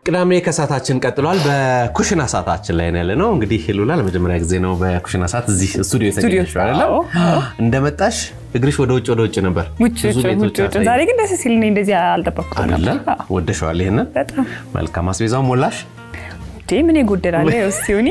ቅዳሜ ከሰዓታችን ቀጥሏል። በኩሽና ሰዓታችን ላይ ነው ያለ ነው። እንግዲህ ሉላ ለመጀመሪያ ጊዜ ነው በኩሽና ሰዓት እዚህ ስቱዲዮ የተገኘሽው አይደለም? እንደመጣሽ እግርሽ ወደ ውጭ ወደ ውጭ ነበር። ውጭ ብዙ ውጭ ቤቶች ውጭ ውጭ። አሳይ- ዛሬ ግን ደስ ሲል እኔ እንደዚህ አልጠበቅኩም አይደለ? ነበር። አዎ፣ ወደሸዋል ይሄንን። በጣም መልካም አስቤዛው ሞላሽ። እንዴ ምን ይጎደላል? እስቲ ሁኒ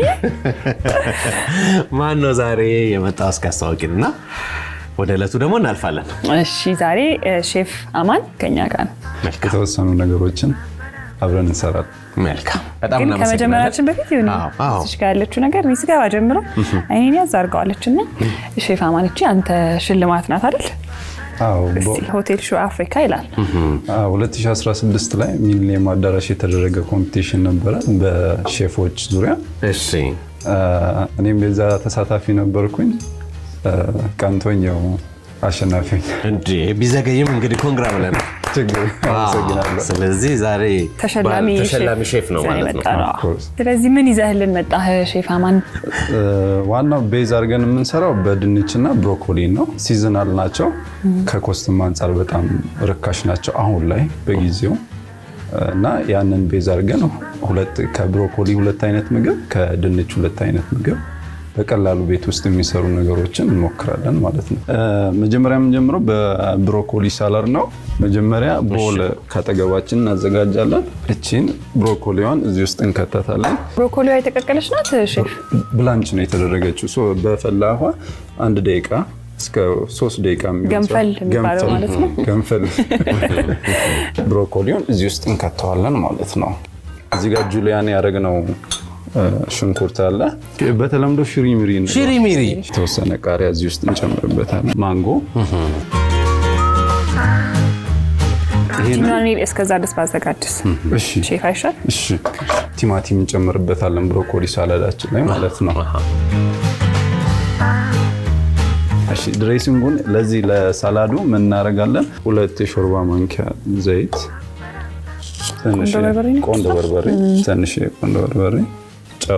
ማን ነው ዛሬ የመጣው? እስኪ አስታውቂን እና ወደ ዕለቱ ደግሞ እናልፋለን። እሺ፣ ዛሬ እ፣ ሼፍ አማን ከኛ ጋር ነው። መልካም የተወሰኑ ነገሮችን አብረን እንሰራለን። መልካም። በጣም ግን እናመሰግናለን። ከመጀመራችን በፊት ይሁን አዎ፣ አዎ። እዚች ጋር ያለችው ነገር እኔ ስገባ ጀምሮ አይኔን ያዝ አድርገዋለች እና ሼፍ አማን እቺ አንተ ሽልማት ናት አይደል? አዎ እስቲ በ- ሆቴል ሾው አፍሪካ ይላል። አዎ፣ 2016 ላይ ሚሊኒየም አዳራሽ የተደረገ ኮምፒቲሽን ነበረ በሼፎች ዙሪያ። እሺ አ፣ እኔም የዛ ተሳታፊ ነበርኩኝ። አ፣ ቀንቶኝ ያው አሸናፊ ሆኜ። እንዴ ቢዘገይም እንግዲህ ኮንግራ ብለን ችግር አመሰግናለሁ። ስለዚህ ዛሬ ተሸላሚ ባል- ተሸላሚ ሼፍ ነው ይዘን ማለት ነው። የመጣ ነው። Of course። ስለዚህ ምን ይዘህልን መጣህ ሼፍ አማን? አ፣ ዋናው ቤዝ አድርገን የምንሰራው በድንች እና ብሮኮሊ ነው። ሲዝናል ናቸው። ከኮስትም አንጻር በጣም ርካሽ ናቸው አሁን ላይ በጊዜው እና ያንን ቤዝ አድርገን ሁለት ከብሮኮሊ ሁለት አይነት ምግብ ከድንች ሁለት አይነት ምግብ በቀላሉ ቤት ውስጥ የሚሰሩ ነገሮችን እንሞክራለን ማለት ነው። አ፣ መጀመሪያ የምንጀምረው በብሮኮሊ ሳላድ ነው። መጀመሪያ ቦል ከአጠገባችን እናዘጋጃለን። እቺን ብሮኮሊዋን እዚህ ውስጥ እንከተታለን። ብሮኮሊዋ የተቀቀለች ናት ሼፍ? ብላንች ነው የተደረገችው። ሶ በፈላ ውሃ አንድ ደቂቃ እስከ ሶስት ደቂቃ የሚሆን ገንፈል ሰዓት- የሚባለው ገንፈል- ማለት ነው። ገንፈል ብሮኮሊውን እዚህ ውስጥ እንከተዋለን ማለት ነው። እዚህ ጋር ጁሊያን ያደረግነው እ፣ ሽንኩርት አለ። በተለምዶ ሽሪ ሚሪ እንለዋለን። ሽሪ ሚሪ የተወሰነ ቃሪያ እዚህ ውስጥ እንጨምርበታለን። ማንጎ ይሄንን ቲማን እኔ እስከዛ ድረስ ባዘጋጅስ እሺ ሼፍ አይሻል? እሺ ቲማቲም እንጨምርበታለን ብሮኮሊ ሳላዳችን ላይ ማለት ነው። እሺ ድሬሲንጉን ለዚህ ለሳላዱ ምን እናደርጋለን? ሁለት የሾርባ ማንኪያ ዘይት፣ ትንሽ ቆንዶ በርበሬ ነው? ቆንዶ በርበሬ፣ ትንሽ ቆንዶ በርበሬ፣ ጨው፣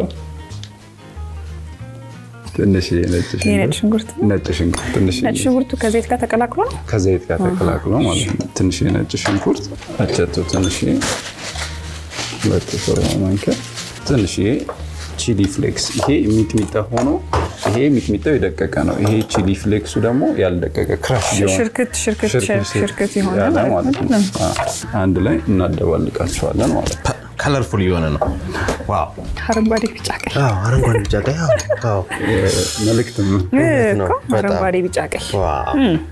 ትንሽ ነጭ የነጭ ሽንኩርት ሽንኩርት ነጭ ሽንኩርት ትንሽ ነጭ ሽንኩርቱ ከዘይት ጋር ተቀላቅሎ ነው። ከዘይት ጋር ተቀላቅሎ ማለት ነው። ትንሽ ነጭ ሽንኩርት አቸቶ፣ ትንሽ ሁለት የሾርባ ማንኪያ፣ ትንሽ ቺሊ ፍሌክስ። ይሄ ሚጥሚጣ ሆኖ ይሄ ሚጥሚጣው የደቀቀ ነው። ይሄ ቺሊ ፍሌክሱ ደግሞ ያልደቀቀ ክራሽ ቢሆን ሽርክት ሽርክት ሽርክት የሆነ ያለ ማለት ማለት ነው። ነው። አዎ። አንድ ላይ እናደባልቃቸዋለን ማለት ነው። ከለርፉል እየሆነ ነው። ዋው አረንጓዴ ቢጫ ቀይ አረንጓዴ ቢጫ ቀይ ዋው መልእክትም እ፣ ነው። እኮ በጣም። አረንጓዴ ቢጫ ቀይ ዋው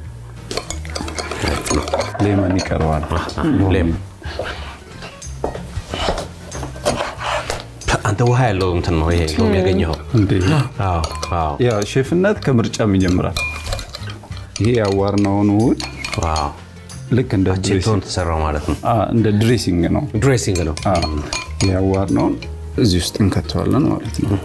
ሌመን ይቀርባል። ሌም አንተ ውሃ ያለው እንትን ነው ይሄ ሎሚ ያገኘኸው። እንዴ አዎ አዎ ያ ሼፍነት ከምርጫም ይጀምራል። ይሄ ያዋርነውን ውህድ ዋው ልክ እንደ ድሬሲንግ ቼቶን ተሰራው ማለት ነው። አ፣ እንደ ድሬሲንግ ነው። ድሬሲንግ ነው። ያዋርነውን እዚህ ውስጥ እንከተዋለን ማለት ነው።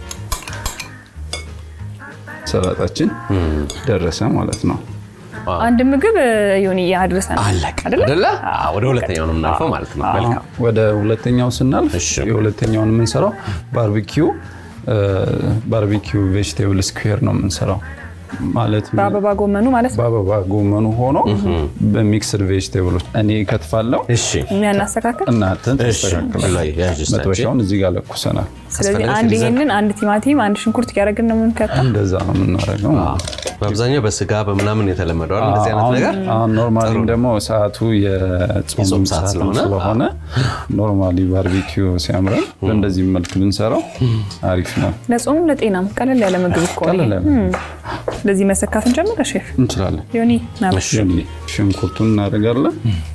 ሰላጣችን ደረሰ ማለት ነው። አንድ ምግብ ዮኒ አድርሰናል አለቀ አይደለ? አይደለ? አዎ፣ ወደ ሁለተኛው ነው የምናልፈው ማለት ነው። መልካም ወደ ሁለተኛው ስናልፍ እሺ። የሁለተኛውን የምንሰራው ባርቢኪው ባርቢኪው ቬጅቴብል ስኩዌር ነው የምንሰራው ማለት በአበባ ጎመኑ ማለት ነው። በአበባ ጎመኑ ሆኖ በሚክስድ ቬጅቴብሎች እኔ ከትፋለው እሺ የሚያናስተካከል እናንተን እሺ ላይ ያዥ እስኪ። መጥበሻውን እዚህ ጋር ለኩሰናል። ስለዚህ አስፈላጊ አንድ ዲዛይን። ይሄንን አንድ ቲማቲም አንድ ሽንኩርት እያደረግን ነው የምንከተው። እንደዛ ነው የምናደርገው። በአብዛኛው በስጋ በምናምን የተለመደው አይደል? እንደዚህ አይነት አሁን- ነገር አሁን ኖርማሊም ደግሞ ሰዓቱ የጾም የጾም ሰዓት ሰዓት ስለሆነ፣ ስለሆነ ኖርማሊ ባርቢኪው ሲያምረን በእንደዚህ መልክ ብንሰራው አሪፍ ነው። ለጾሙም ለጤናም ቀለል ያለ ምግብ እኮ ነው። ቀለል ያለ ስለዚህ መሰካት እንጀምር ሼፍ እንችላለን። ዮኒ ናበሽ ዮኒ ሽንኩርቱን እናደርጋለን።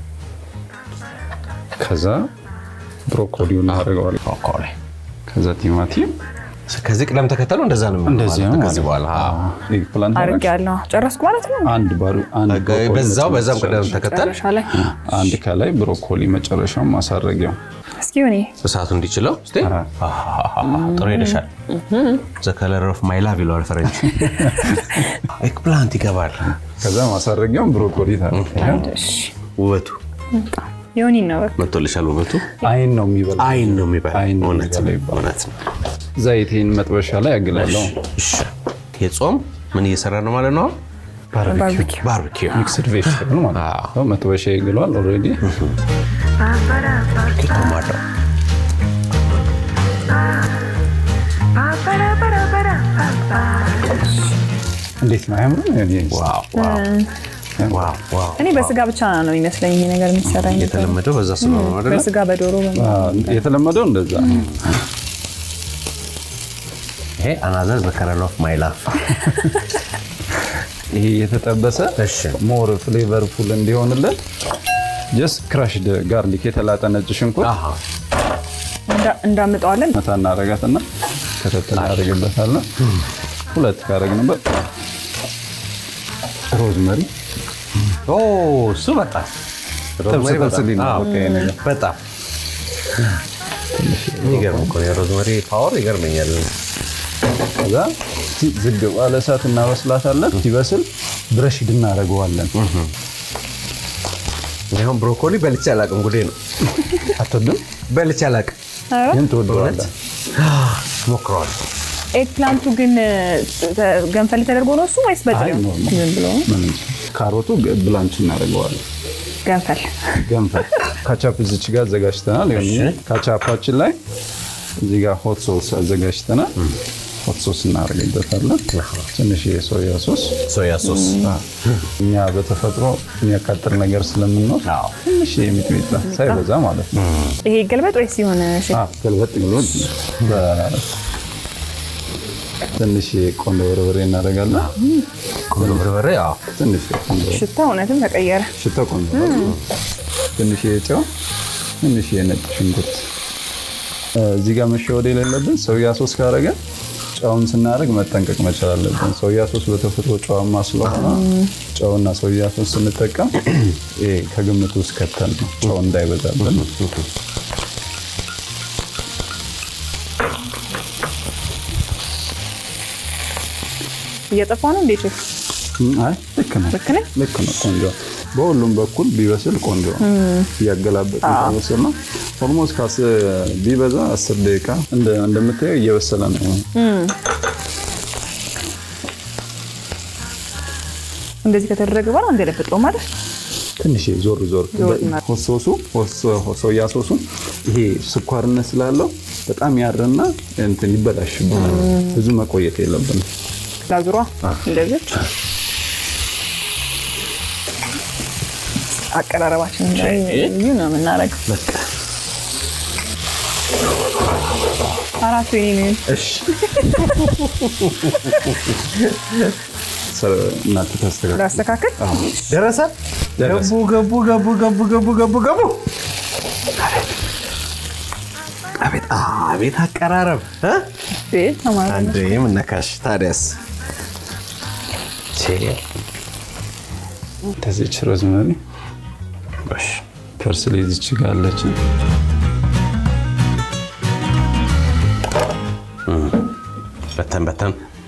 ከዛ ብሮኮሊውን እናደርገዋለን። ብሮኮሊ። ከዛ ቲማቲም ከዚህ ቅደም ተከተሉ እንደዛ ነው የሚሆነው እንደዚህ ማለት ነው ነው። ከዚህ በኋላ አዎ። ኤግፕላንት አድርግ ያለው ጨረስኩ ማለት ነው። አንድ ባሩ አንድ ብሮኮሊ በዛው በዛም ቅደም መጨረሻ- ተከተል መጨረሻ ላይ አንድ ከላይ ብሮኮሊ መጨረሻው ማሳረጊያው እስኪ ዮኒ እሳቱ እንዲችለው እስቲ አሃ። አሃሃሃ፣ ጥሩ ሄደሻል። ዘ ከለር ኦፍ ማይ ላቭ ይለዋል ፈረንጅ። ኤግፕላንት ይገባል። ከዛ ማሳረጊያውን ብሮኮሊ ታደርጊያለሽ። እሺ ውበቱ ዮኒ ነው በቃ መጥቶልሻል። ውበቱ አይን ነው የሚበላ አይን ነው የሚባል አይን ነው እውነት የሚበላ ነው ይባላል። እውነት ነው። ዘይቴን መጥበሻ ላይ ያግላለሁ። እሺ የጾም ምን እየሰራ ነው ማለት ነው? ባርቢኪው ባርቢኪው ሚክስድ ቬጅቴብል ማለት ነው። መጥበሻ ይግሏል ኦልሬዲ። ቶማቶ እንዴት ነው አያምርም? ዋው ዋው ዋው ዋው እኔ በስጋ ብቻ ነው ይመስለኝ ይሄ ነገር የሚሰራ የነበረው። የተለመደው በዛ ስለሆነ ነው አይደለ? በስጋ በዶሮ በ- አዎ፣ የተለመደው እንደዛ ነው። ይሄ አናዘር ዘ ከለር ኦፍ ማይ ላፍ ይሄ የተጠበሰ እሺ ሞር ፍሌቨርፉል እንዲሆንልን ጀስት ክራሽድ ጋርሊክ የተላጠ ነጭ ሽንኩርት አሃ እንዳ- እንዳምጠዋለን መታ እናደርጋትና ከተት እናደርግበታለን። ሁለት ካደረግንበት ሮዝመሪ ኦ እሱ በጣም ጥብስ ጥብስ ሊል ነው በቃ ይሄ ነገር። በጣም የሚገርም እኮ ነው። የሮዝመሪ ፓወር ይገርመኛል። ከዛ ሲ- ዝግ ባለ እሳት እናበስላታለን። ሲበስል ብረሽድ እናደርገዋለን። ይሁን ብሮኮሊ በልቼ አላውቅም። ጉዴ ነው። አትወድም? በልቼ አላውቅም። ኧረ፣ ግን ትወደዋለህ። ሞክረዋል። ኤግ ፕላንቱ ግን ተ- ገንፈል ተደርጎ ነው እሱ ወይስ በጥሬው? አይ፣ ኖርማል። ዝም ብሎ ነው? ምንም ካሮቱ ግ- ብላንች እናደርገዋለን። ገንፈል ገንፈል ካቻፕ እዚች ጋር አዘጋጅተናል። ይኸውልህ፣ ካቻፓችን ላይ እዚህ ጋር ሆት ሶስ አዘጋጅተናል። ሆት ሶስ እናደርግበታለን። ትንሽ የሶያ ሶስ ሶያ ሶስ እኛ በተፈጥሮ የሚያቃጥል ነገር ስለምንወድ አዎ። ትንሽ የሚጥሚጣ ሳይበዛ ማለት ነው። ይሄ ገልበጥ ወይስ የሆነ ሼፍ? አዎ፣ ገልበጥ ብሎ በ- ትንሽ ቆንጆ በርበሬ እናደርጋለን። ቆንጆ በርበሬ አዎ። ትንሽ ቆንጆ ሽታ እውነትም ተቀየረ። ሽታ ቆንጆ ነው። ትንሽ ጨው፣ ትንሽ ነጭ ሽንኩርት። እዚህ ጋር መሸወድ የሌለብን ሶያ ሶስ ካደረገን ጨውን ስናደርግ መጠንቀቅ መቻል አለብን። ሶያ ሶስ በተፈጥሮ ጨዋማ ስለሆነ ጨውና ሶያ ሶስ ስንጠቀም ይሄ ከግምት ውስጥ ከተን ነው ጨው እንዳይበዛብን። እየጠፋ ነው እንዴ ሼፍ? አይ ልክ ነው ልክ ነኝ? ልክ ነው። ቆንጆ በሁሉም በኩል ቢበስል ቆንጆ ነው። እያገላበጥ ከበስል ነው ኦልሞስት ካስ ቢበዛ አስር ደቂቃ እንደ- እንደምታየው እየበሰለ ነው። እንደዚህ ከተደረገ በኋላ አንገለብጠው ማለት ትንሽ ዞር ዞር ዞር ማለት። ሆት ሶሱ ሆት ሶያ ሶሱ ይሄ ስኳርነት ስላለው በጣም ያርና እንትን ይበላሽብናል። ብዙ መቆየት የለብንም። ላዙሯ እንደዚህ አቀራረባችን ልዩ ነው የምናደርገው። አራቱ የኔ ነው። እሺ እናንተ ታስተካክሉ። ላስተካክል። ደረሰ። ደረሰ። ገቡ ገቡ ገቡ ገቡ ገቡ ገቡ ገቡ። አቤት አቤት አቀራረብ እ? ቤት ተማሪ ነው። አንዴ የምነካሽ ታዲያስ ቼ ከዚች ሮዝመሪ እሺ ፐርስሊ እዚች ጋር አለች። በተን በተን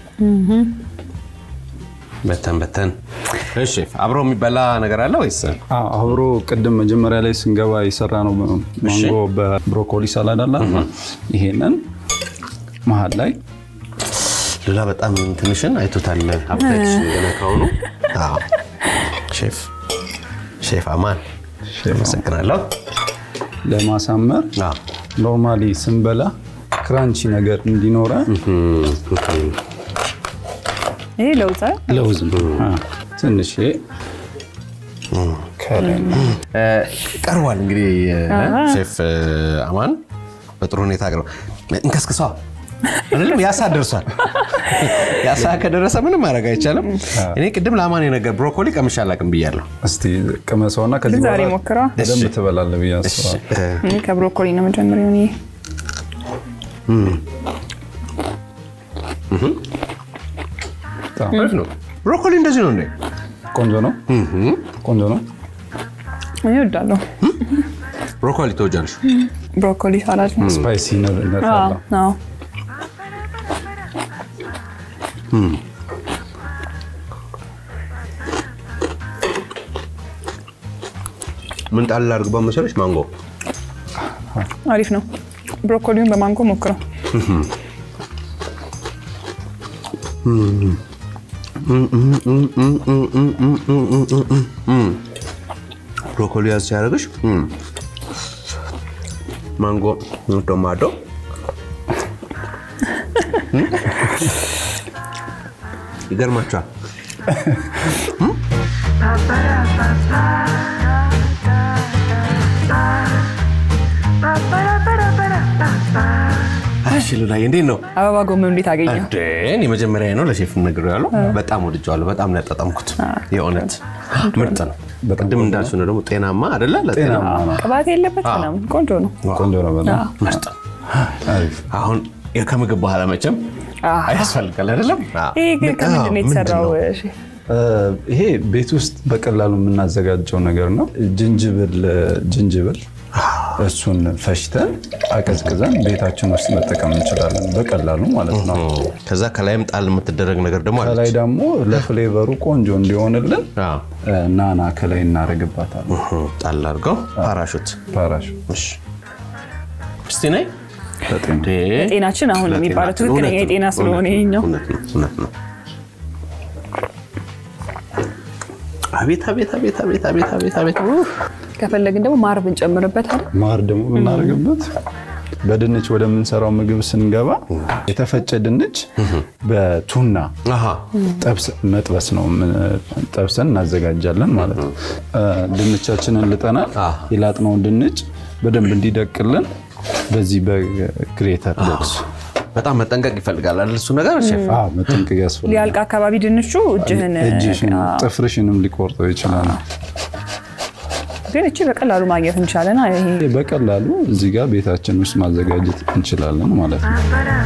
በተን በተን። እሺ አብሮ የሚበላ ነገር አለ ወይስ? አዎ፣ አብሮ ቅድም መጀመሪያ ላይ ስንገባ የሰራ ነው ማንጎ በብሮኮሊ ሳላድ አለ። ይሄንን መሀል ላይ ሉላ በጣም ትንሽን አይቶታል። አብታችን ገና ከሆኑ አዎ። ሼፍ ሼፍ አማን አመሰግናለሁ። ለማሳመር አዎ። ኖርማሊ ስንበላ ክራንቺ ነገር እንዲኖረ ይሄ ለውጥ አይደል? ለውዝ አ፣ ትንሽ ከላይ እ፣ ቀርቧል እንግዲህ እ፣ ሼፍ እ፣ አማን በጥሩ ሁኔታ አቅርበው እንከስክሷ አይደለም ያሳ ደርሷል። ያሳ ከደረሰ ምንም ማድረግ አይቻልም። እኔ ቅድም ለአማን የነገር ብሮኮሊ ቀምሼ አላውቅም ብያለሁ። እስቲ ቅመሰውና ከዚህ ዛሬ በኋላ ሞክረዋ። በደንብ እሺ። ትበላለህ ብዬ አስባለሁ። እ፣ እኔ ከብሮኮሊ ነው መጀመሪያው። እኔ በጣም አሪፍ ነው። ብሮኮሊ እንደዚህ ነው እንዴ? ቆንጆ ነው፣ ቆንጆ ነው። እኔ እወዳለሁ ብሮኮሊ ትወጃለሽ? ብሮኮሊ ሳላድ ነው። ስፓይሲ ነት አዎ አለው። አዎ። ምን ጣል አድርግባ መሰለሽ? ማንጎ አሪፍ ነው። ብሮኮሊውን በማንጎ ሞክረው። ብሮኮሊ ያዝ ሲያደርግሽ ማንጎ ቶማቶ ይገርማቸዋል። እሺ ሉላዬ እንዴት ነው? አበባ ጎመን እንዴት አገኘው? እንዴ እኔ መጀመሪያ ነው ለሼፍ ነግሬዋለሁ። በጣም ወድጀዋለሁ። በጣም ነው ያጣጣምኩት። የእውነት ምርጥ ነው። ቅድም እንዳልሽው ነው ደግሞ ጤናማ አይደለ? ለጤና ጤናማ ነው። ቅባት የለበት ምናምን ቆንጆ ነው። ቆንጆ ነው በጣም ምርጥ ነው። አሪፍ። አሁን ከምግብ በኋላ መቼም አዎ። ያስፈልጋል አይደለም? ይሄ ግን ከምንድን ነው የተሰራው? እሺ። እ፣ ይሄ ቤት ውስጥ በቀላሉ የምናዘጋጀው ነገር ነው። ጅንጅብል ጅንጅብል እሱን ፈሽተን አቀዝቅዘን ቤታችን ውስጥ መጠቀም እንችላለን በቀላሉ ማለት ነው። ከዛ ከላይም ጣል የምትደረግ ነገር ደግሞ አለች። ከላይ ደግሞ ለፍሌቨሩ ቆንጆ እንዲሆንልን አዎ። እ፣ ናና ከላይ እናደርግባታለን። እህ፣ ጣል አድርገው ፓራሹት። ፓራሽ እሺ እስቲ ነይ። በጤና እንዴ! ጤናችን አሁን ነው የሚባለው ለጤናችን ትክክለኛ እውነት ነው፣ የጤና ስለሆነ እውነት ነው፣ ይሄኛው እውነት ነው፣ እውነት ነው። አቤት አቤት አቤት አቤት አቤት አቤት አቤት ኡፍ! ከፈለግን ደግሞ ማር ብንጨምርበት አይደል? ማር ደግሞ ብናደርግበት በድንች ወደምንሰራው ምግብ ስንገባ የተፈጨ ድንች በቱና አሃ ጠብስ መጥበስ ነው። ምን- ጠብሰን እናዘጋጃለን ማለት ነው። እ፣ ድንቻችንን ልጠናል። አ። የላጥነውን ድንች በደንብ እንዲደቅልን በዚህ በግሬተር ቦክስ በጣም መጠንቀቅ ይፈልጋል አይደል? እሱ ነገር ሼፍ አ፣ መጠንቀቅ ያስፈልጋል። ሊያልቅ አካባቢ ድንቹ እጅህን እጅሽን አዎ። ጥፍርሽንም ሊቆርጠው ይችላል። ግን እቺ በቀላሉ ማግኘት እንችላለን። አይ ይሄ በቀላሉ እዚህ ጋር ቤታችን ውስጥ ማዘጋጀት እንችላለን ማለት ነው።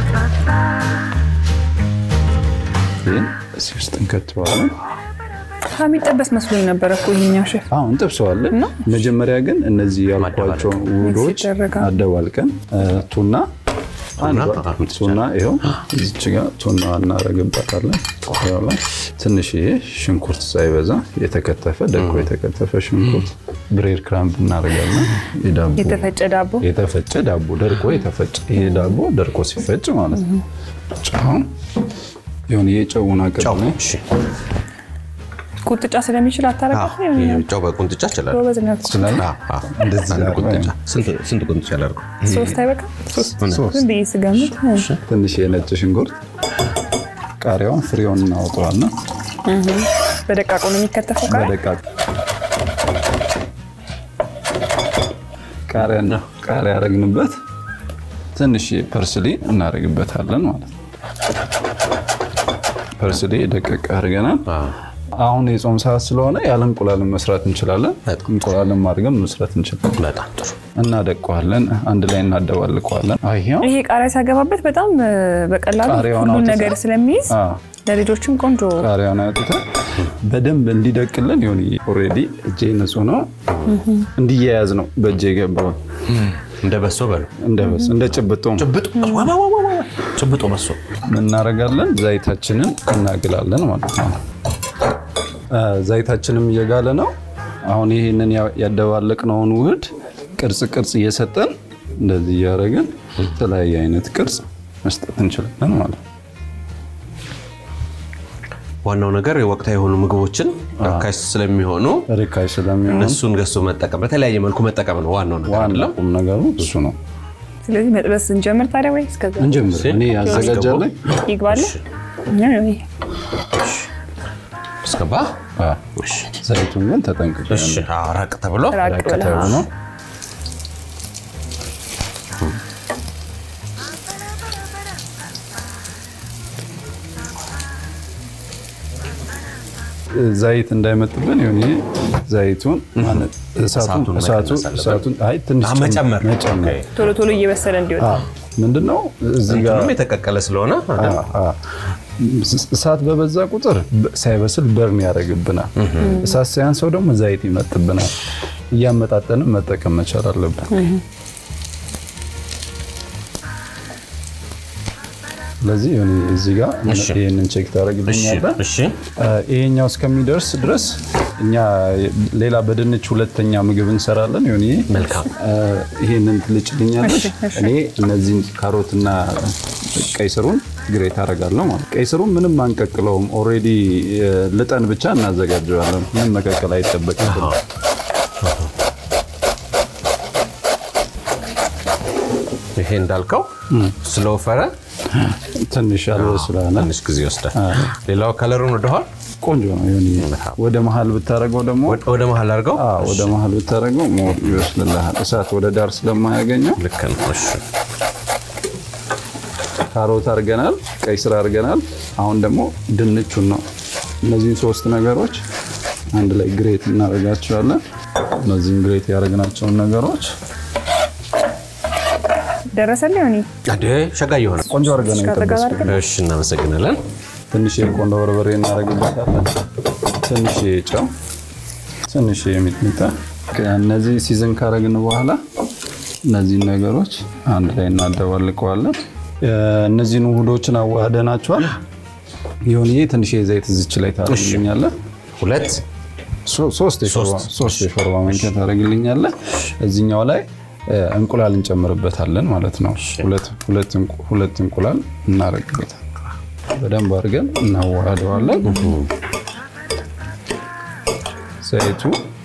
ይህን እዚህ ውስጥ እንከትበዋለን። ከሚጠበስ መስሎኝ ነበረ እኮ ይሄኛው ሼፍ። አሁን እንጠብሰዋለን። መጀመሪያ ግን እነዚህ ያልኳቸው ውህዶች ይደረጋል። አደባልቀን እ፣ ቱና ቱና፣ አንዷ አዎ፣ ቱና ይኸው እዚች ጋር ቱና እናደርግበታለን። ያው ላይ ትንሽዬ ሽንኩርት ሳይበዛ የተከተፈ ደቆ የተከተፈ ሽንኩርት ብሬድ ክራምብ እናደርጋለን። የዳቦ የተፈጨ ዳቦ የተፈጨ ዳቦ ደርቆ የተፈጨ ይሄ ዳቦ ደርቆ ሲፈጭ ማለት ነው። ጨው ይሁን የጨውን አቅም ጫው ነው። እሺ ቁጥጫ ስለሚችል አታረጋት አዎ፣ ይሄ ጫው በቁንጥጫ ይችላል። ጎበዝ ነው እኮ። ስላለ እንደዚህ አንድ አድርገን ቁንጥጫ ስንት ስንት ቁንጥጫ ላድርገው? ሶስት አይበቃም? ሶስት ሶስት ዝም ብዬ ስገምት ትንሽ የነጭ ሽንኩርት ቃሪያውን ፍሬውን እናወጣዋለን። በደቃቁ ነው የሚከተፈው ቃሪያ። በደቃቅ ቃሪያ ቃሪያ ያደረግንበት ትንሽ ፐርስሊ እናደርግበታለን ማለት ነው። ፐርስሊ ደቀቅ አድርገናል። አዎ። አሁን የጾም ሰዓት ስለሆነ ያለ እንቁላልን መስራት እንችላለን። እንቁላልን አድርገን መስራት እንችላለን። በጣም ጥሩ። እናደቀዋለን፣ አንድ ላይ እናደባልቀዋለን። ይሄው ይሄ ቃሪያ ሲያገባበት በጣም እ፣ በቀላሉ ቃሪያውን ሁሉን አውጥተን- ነገር ስለሚይዝ አዎ፣ ለልጆችም ቆንጆ ቃሪያውን አውጥተን በደንብ እንዲደቅልን ይሁን ኦልሬዲ እጄ ንጹህ ነው እንዲያያዝ ነው በእጄ የገባው እንደ በሶ በሉ እንደ በስ እንደ ጭብጦ ጭብጦ ዋ፣ ዋ፣ ዋ፣ ዋ፣ ዋ። ጭብጦ በሶ እናደርጋለን። ዘይታችንን እናግላለን ማለት ነው። አ፣ ዘይታችንም እየጋለ ነው። አሁን ይህንን ያ- ያደባለቅነውን ውህድ ቅርጽ ቅርጽ እየሰጠን እንደዚህ እያደረግን የተለያየ አይነት ቅርጽ መስጠት እንችላለን ማለት ነው። ዋናው ነገር የወቅታዊ የሆኑ ምግቦችን ርካሽ ስለሚሆኑ ርካሽ ስለሚሆን እነሱን ገዝቶ መጠቀም በተለያየ መልኩ መጠቀም ነው ዋናው ነገር ዋና አይደለም? ቁም ነገሩ እሱ ነው። ስለዚህ መጥበስ እንጀምር ታዲያ ወይ እስከዛ እንጀምር። እኔ ያዘጋጃለኝ ይግባለ አስገባ። እሺ፣ ዘይቱን ግን ተጠንቅቀ እሺ። አዎ፣ ራቅ ተብሎ ራቅ ብለህ ከተው ነው ዘይት እንዳይመጥብን ይሁን ይሄ ዘይቱን ማለት እሳቱን እሳቱን እሳቱ መቀነስ አለበት። እሳቱን አይ ትንሽ አ፣ መጨመር መጨመር ኦኬ። ቶሎ ቶሎ እየበሰለ እንዲወጣ አዎ ምንድነው እዚህ ጋር እንትኑም የተቀቀለ ስለሆነ አይደል? አ፣ አ፣ እሳት በበዛ ቁጥር በ- ሳይበስል በርን ያደርግብናል። እሳት ሳያንሰው ደግሞ ዘይት ይመጥብናል። እያመጣጠንም መጠቀም መቻል አለብን። ስለዚህ ይሁን እዚህ ጋር እሺ። ይህንን ቼክ እሺ፣ ታደርግልኛለህ። እሺ። አ፣ ይሄኛው እስከሚደርስ ድረስ እኛ ሌላ በድንች ሁለተኛ ምግብ እንሰራለን። ይሁን ይሄ መልካም። አ፣ ይሄንን ትልጭልኛለሽ። እሺ፣ እሺ። እኔ እነዚህን ካሮትና ቀይ ስሩን ግሬት አደርጋለሁ ማለት ቀይ ስሩን ምንም አንቀቅለውም። ኦልሬዲ ልጠን ብቻ እናዘጋጀዋለን። ምንም መቀቀል አይጠበቅብንም። ይሄ እንዳልከው ስለወፈረ ትንሽ ያልበስላለ ትንሽ ጊዜ ይወስዳል። ሌላው ከለሩን ወደኋላ ቆንጆ ነው። ይሁን ወደ መሀል ብታደርገው ደግሞ ወደ- ወደ መሀል አድርገው አዎ፣ ወደ መሀል ብታደርገው ሞር ይበስልልሃል። እሳት ወደ ዳር ስለማያገኘው ልክ ነው። እሺ ካሮት አድርገናል፣ ቀይ ስር አድርገናል። አሁን ደግሞ ድንቹን ነው። እነዚህን ሶስት ነገሮች አንድ ላይ ግሬት እናደርጋቸዋለን። እነዚህን ግሬት ያደረግናቸውን ነገሮች ደረሰልኝ ሆኒ አዴ ሸጋ እየሆነ ቆንጆ አድርገን ነው ከአጠገብ የጠበስኩት። አድርገን እሺ እናመሰግናለን። ትንሽ የቆንጆ በርበሬ እናደርግበታለን። ትንሽ ጨው፣ ትንሽ ሚጥሚጣ። እነዚህ ሲዝን ካረግን በኋላ እነዚህን ነገሮች አንድ ላይ እናደባልቀዋለን። እነዚህን ውህዶችን አዋህደናቸዋል። ይሁንዬ ትንሽ የዘይት እዚች ላይ ታደርግልኛለህ። ሁለት ሶ- ሶስት የሾርባ ሶስት የሾርባ ማንኪያ ታደርግልኛለህ። እዚኛው ላይ እ፣ እንቁላል እንጨምርበታለን ማለት ነው። ሁለት ሁለት እንቁ- ሁለት እንቁላል እናደርግበታለን። በደንብ አድርገን እናዋህደዋለን። ዘይቱ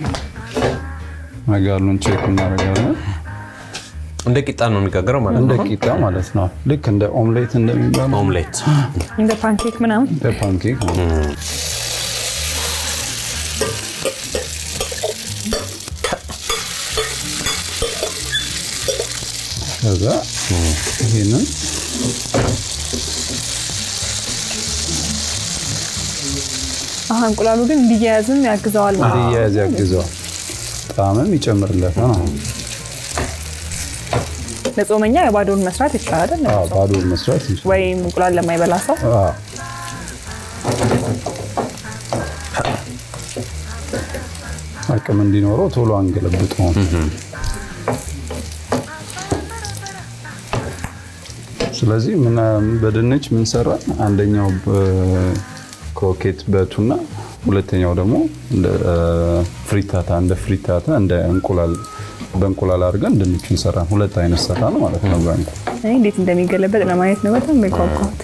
መጋሉን ቼክ እናደርጋለን። እንደ ቂጣ ነው የሚጋገረው ማለት እንደ ነው። ቂጣ ማለት ነው። ልክ እንደ ኦምሌት እንደሚባለው ኦምሌት እንደ ፓንኬክ ምናምን እንደ ፓንኬክ ነው። ከዛ ይሄንን አሀ እንቁላሉ ግን እንዲያያዝም ያግዘዋል ማለት ነው። እንዲያያዝ ያግዘዋል፣ ጣዕምም ይጨምርለታል። አዎ። ለጾመኛ የባዶን መስራት ይቻላል አዎ፣ ባዶ መስራት እንችላለን። ወይም እንቁላል ለማይበላ ሰው አዎ። አቅም እንዲኖረው ቶሎ አንገለብጠውም። ስለዚህ ምን በድንች ምን ሰራ? አንደኛው ክሮኬት በቱና ሁለተኛው ደግሞ እንደ ፍሪታታ እንደ ፍሪታታ እንደ እንቁላል በእንቁላል አድርገን ድንቹን ሰራን። ሁለት አይነት ሰራን ማለት ነው በእንቁላል እኔ እንዴት እንደሚገለበጥ ለማየት ነው በጣም የጓጓሁት።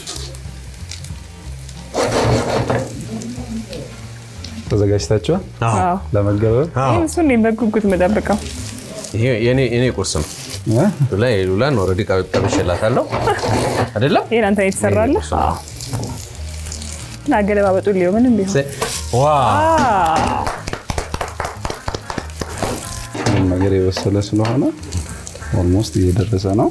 ተዘጋጅታችኋል አዎ ለመገበብ? ይህም እሱን እኔ በጉጉት የምጠብቀው ይሄ የኔ የኔ ቁርስ ነው። እ? ሉላ ሉላን ኦልሬዲ ቀብሼላታለሁ አይደለም? ይሄን አንተ የተሰራለ ቁርስ ነው። አገለባበጡ ሊሆን ምንም ቢሆን ዋ አዎ። ሁሉም ነገር የበሰለ ስለሆነ ኦልሞስት እየደረሰ ነው።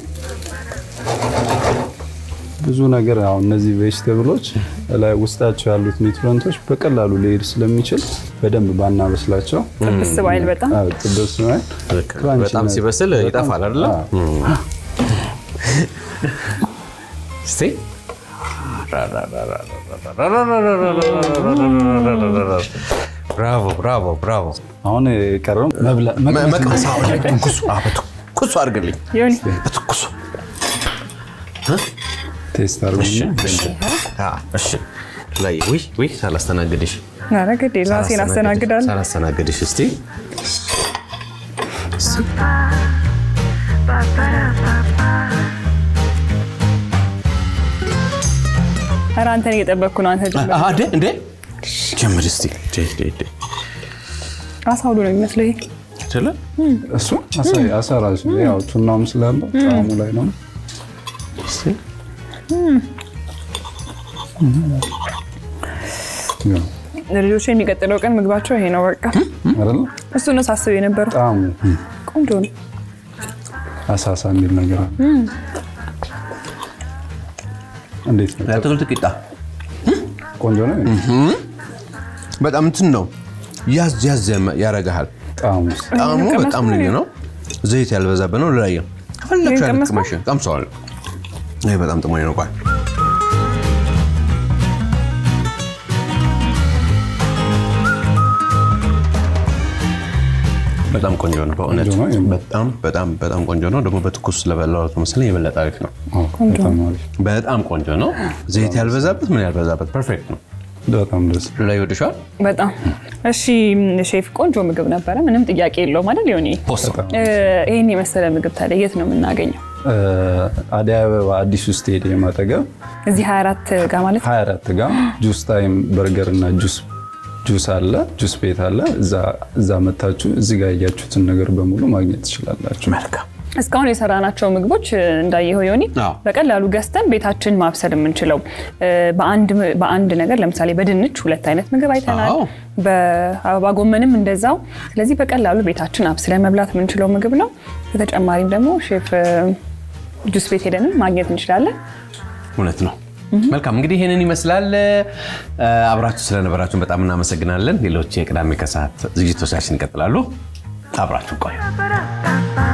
ብዙ ነገር አሁን እነዚህ ቬጅቴብሎች ላይ ውስጣቸው ያሉት ኒውትረንቶች በቀላሉ ሊሄድ ስለሚችል በደንብ ባናበስላቸው ጥብስ ባይል በጣም አዎ፣ ጥብስ ነው። ልክ ነው። በጣም ሲበስል ይጠፋል አይደለ? እስቲ ብራቮ ብራቮ ብራቮ። አሁን የቀረው መብላ- መቅመስ ነው። መቅመስ አሁን ላይ በትኩሱ አዎ፣ በትኩሱ አድርግልኝ ይሁን በትኩሱ ቴስት አድርጉና አዎ፣ እሺ ላይ ውይ ውይ ሳላስተናግድሽ ኧረ ግድ የለም ራሴን አስተናግዳለሁ። ሳላስተናግድሽ እስቲ ኧረ አንተን እየጠበቅኩ ነው። አንተ ጀምር። አደ እንዴ ጀምር እስቲ ዴ ዴ ዴ አሳ ሁሉ ነው የሚመስለው ይሄ። አይደለ እሱ አሳ- አሳ ራሱ ያው ቱናውም ስላለው ጣዕሙ ላይ ነው። እስቲ ያው ልጆች የሚቀጥለው ቀን ምግባቸው ይሄ ነው በቃ። አይደለ እሱ ነው ሳስብ የነበረው። ጣዕሙ ቆንጆ ነው። አሳሳ የሚል ነገር አለ። እንዴት ነው? የአትክልት ቂጣ ቆንጆ ነው በጣም እንትን ነው ያዝ ያዝ ያረጋሃል። ጣዕሙ። ጣዕሙ ቀመስኩ በጣም ልዩ ነው። ዘይት ያልበዛበት ነው። ልላየ ከፈለግሽ ይሄን አይነት ቀመስኩ? ቅመሽ ቀምሰዋል። ይሄ በጣም ጥሞኝ ነው። ቆይ በጣም ቆንጆ ነው በእውነት ቆንጆ ነው። በጣም በጣም በጣም ቆንጆ ነው። ደግሞ በትኩስ ስለበላሁት መሰለኝ የበለጠ አሪፍ ነው። አዎ፣ በጣም አሪፍ። በጣም ቆንጆ ነው። ዘይት ያልበዛበት ምን ያልበዛበት ፐርፌክት ነው። በጣም ደስ ላይ ይወድሻል። በጣም እሺ። ሼፍ ቆንጆ ምግብ ነበረ፣ ምንም ጥያቄ የለውም አይደል? ሊሆን ይህን የመሰለ ምግብ ታዲያ የት ነው የምናገኘው? አደይ አበባ አዲሱ ስቴዲየም አጠገብ እዚህ 24 ጋር ማለት 24 ጋር ጁስ ታይም በርገር እና ጁስ ጁስ አለ፣ ጁስ ቤት አለ። እዛ- እዛ መታችሁ እዚህ ጋር ያያችሁትን ነገር በሙሉ ማግኘት ትችላላችሁ። መልካም እስካሁን የሰራናቸው ምግቦች እንዳየኸው ዮኒ አዎ። በቀላሉ ገዝተን ቤታችን ማብሰል የምንችለው በአንድ ነገር ለምሳሌ በድንች ሁለት አይነት ምግብ አይተናል። አዎ። በአበባ ጎመንም እንደዛው። ስለዚህ በቀላሉ ቤታችን አብስለን መብላት የምንችለው ምግብ ነው። በተጨማሪም ደግሞ ሼፍ ጁስ ቤት ሄደንም ማግኘት እንችላለን። እውነት ነው። መልካም እንግዲህ ይህንን ይመስላል። አብራችሁ ስለነበራችሁን በጣም እናመሰግናለን። ሌሎች የቅዳሜ ከሰዓት ዝግጅቶቻችን ይቀጥላሉ። አብራችሁ ቆዩ።